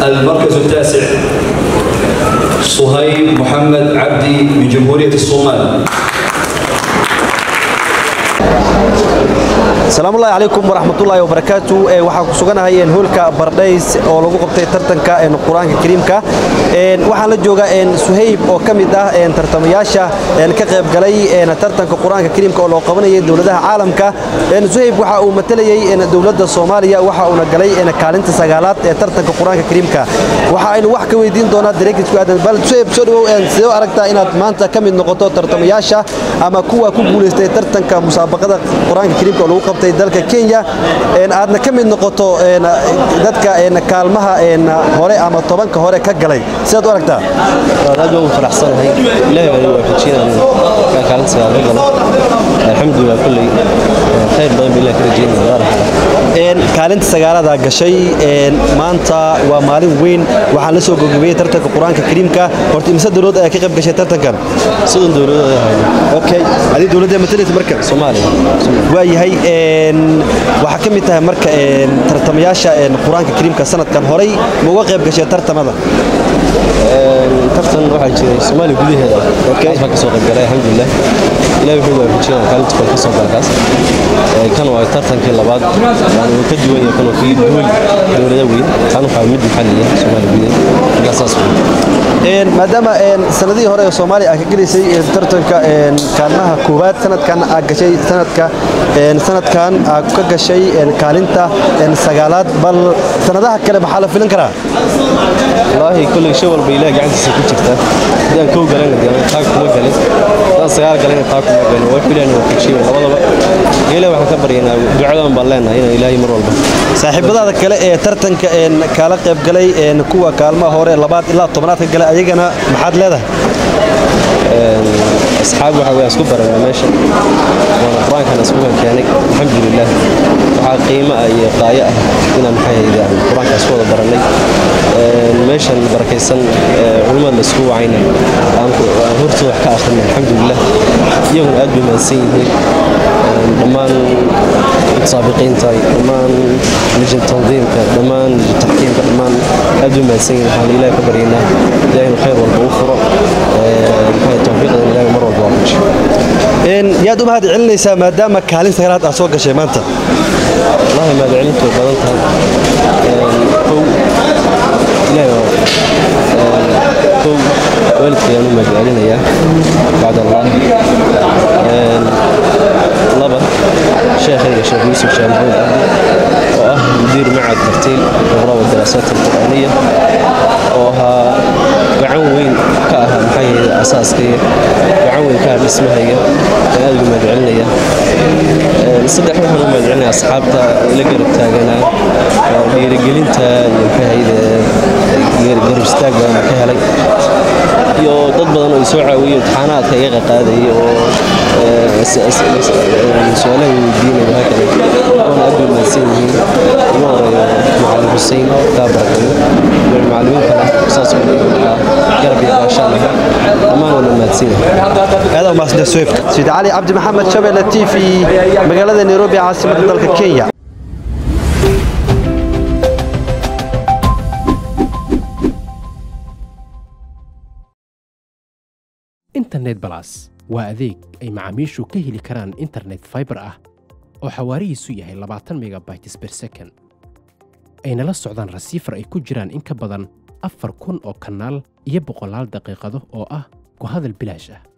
المركز التاسع صهيب محمد عبدي من جمهورية الصومال asalaamu ullahi calaykum waraxmatullaahi wabarakaatu waxaan ku suganahay hoolka bardhays oo lagu qabtay tartanka qur-aanka kariimka waxaan la joogaa suhayb oo ka mid ah tartamayaasha ka qayb galay tartanka qur-aanka kariimka oo loo qabanayay dowladaha caalamka suhayb waxa uu matalayey dowladda soomaaliya waxa uuna galay kaalinta sagaalaad ee tartanka qur-aanka kariimka waxa aynu wax ka weydiin doonaa dareekisku aadan bal suhayb soo dhawow sidee u aragtaa inaad maanta ka mid noqoto tartamayaasha ama kuwa ku guulaystay tartanka musaabaqada qur-aanka kariimka oo lagu qabtay dalka kenya aadna ka mid noqoto dadka kaalmaha hore ama tobanka hore ka galay sidaad u aragtaa aad baan u faraxsanahay ilaahay baan waafajinaya kaalin sagaal ka galo alxamdulilah kulley khayr badan baa ilaah ka rajeynaya kaalinta sagaaladaa gashay maanta waa maalin weyn waxaan la soo gogobeyey tartanka qur-aanka kariimka horta imise dowlad ayaa ka qayb gashay tartankan soddon dowladood ay hayno okay adii dowladda matalaysa marka soomaaliya waa yahay waxaa ka mid tahay marka tartamayaasha qur-aanka kariimka sanadkan horay ma uga qayb gashay tartamada tartan waxaa jiray soomaaliya gudaheeda kaas baan ka soo qayb galay alxamdulilah ilahi wuxuu waafajinaya kaalinta kale ka soo galkaas kan waa tartankii labaad yani wuu ka duwan yahay kan waa kii duway dowlada weyn kan waxaa mid maxalliya soomaaliya gudaheeda markaa saas wey maadaama sanadihii hore ee soomaaliya aad ka gelaysay tartanka kaalmaha koowaad sanadkan aad gashay sanadka sanadkan aad ka gashay kaalinta sagaalaad bal sanadaha kale maxaa la filin karaa wallaahi kolley shay walba ilaah gacantiisa ku jirta haddaan kow galana dee taa kuma galin haddaan sagaal galana taa kuma galin waa ilaahna waa kujiya labadaba ilaah waxaan ka baryaynaa ducadan baan leenahay inaan ilaahay mar walba saaxiibadaada kale ee tartanka kaala qayb galay kuwa kaalmaha hore labaad ilaa tobnaad ka galay ayagana maxaad leedahay asxaab waxa weya isku barana meesha waana qur-aankan isku keenay alxamdulilah waxaa qiimo ah iyo qaayo ah inaan maxay hayde aan qur-aanka isku wada baranay meeshan barakaysan culimmada laisku wacayna aan hortooda wax ka akhrina alxamdulilah iyaguna aad bay mahadsan yihiin dhammaan mutaabiqiinta dhammaan lijin tandiimka dhammaan lijin taxkiimka dhammaan aad bay mahadsan yihiin waxaan ilaahay ka baryaynaa ilaahaynu khayr walba u furo maxay tawfiiqda ilaahay mar walba waafajiyo yaad u mahad celinaysaa maadaama kaalin sagaalaad aad soo gashay maanta wallahi mahad celintu way badan tahay kow ilaahay kow waalidkayaan u mahad celinayaa bacd allah laba sheekhayga sheekh yuusuf sheekh maxamed cabdi oo ah mudiir macad tartiil iqra wa daraasaat alqur'aaniya oo ahaa gacan weyn ka ah maxay ahayd asaaskayga gacan weyn ka ah dhismahayga ayaan aad ugu mahad celinaya saddex waxaan u mahad celinaya asxaabta ila garab taaganaa dhiirigelinta iyo maxay ahayd garab istaag baan ka helay iyo dad badan oo isoo caawiyey imtixaanaadka iga qaqaadayay oo su-aalaha weydiinaya hakale oona aad bay mahadsan yihiin ugu horeeyo macalin xuseen kaa barakayo iyo macalimiin kale saas oo garab iyo gaashaan ah dhammaan waana mahadsan yahay aad u mahadsantahay swift sida cali cabdi maxamed shabelle t v magaalada nairobi caasimadda dalka kenya internet balas waa adeeg ay macaamiishu ka heli karaan internet faibar ah oo xawaarihiisu yahay labaatan megabytes ber second ayna la socdaan rasiifar ay ku jiraan in ka badan afar kun oo kanaal iyo boqolaal daqiiqado oo ah ku hadal bilaash ah